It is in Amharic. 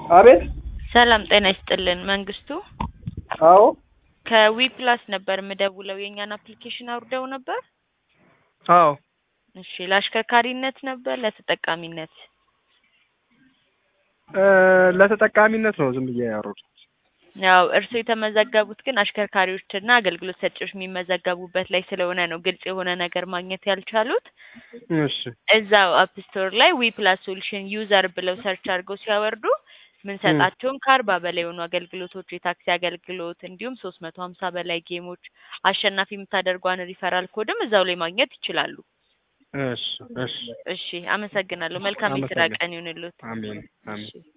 አቤት። ሰላም ጤና ይስጥልን መንግስቱ አዎ ከዊ ፕላስ ነበር የምደውለው የእኛን አፕሊኬሽን አውርደው ነበር አዎ እሺ ለአሽከርካሪነት ነበር ለተጠቃሚነት እ ለተጠቃሚነት ነው ዝም ብዬ ያወሩት። ያው እርስዎ የተመዘገቡት ግን አሽከርካሪዎችና አገልግሎት ሰጪዎች የሚመዘገቡበት ላይ ስለሆነ ነው ግልጽ የሆነ ነገር ማግኘት ያልቻሉት እሺ እዛው አፕ ስቶር ላይ ዊ ፕላስ ሶሉሽን ዩዘር ብለው ሰርች አድርገው ሲያወርዱ ምንሰጣቸውን ከአርባ በላይ የሆኑ አገልግሎቶች የታክሲ አገልግሎት እንዲሁም ሶስት መቶ ሀምሳ በላይ ጌሞች አሸናፊ የምታደርጓን ሪፈራል ኮድም እዛው ላይ ማግኘት ይችላሉ። እሺ እሺ እሺ አመሰግናለሁ። መልካም የስራ አመሰግናለሁ። ቀን ይሁንልዎት። አሜን አሜን። እሺ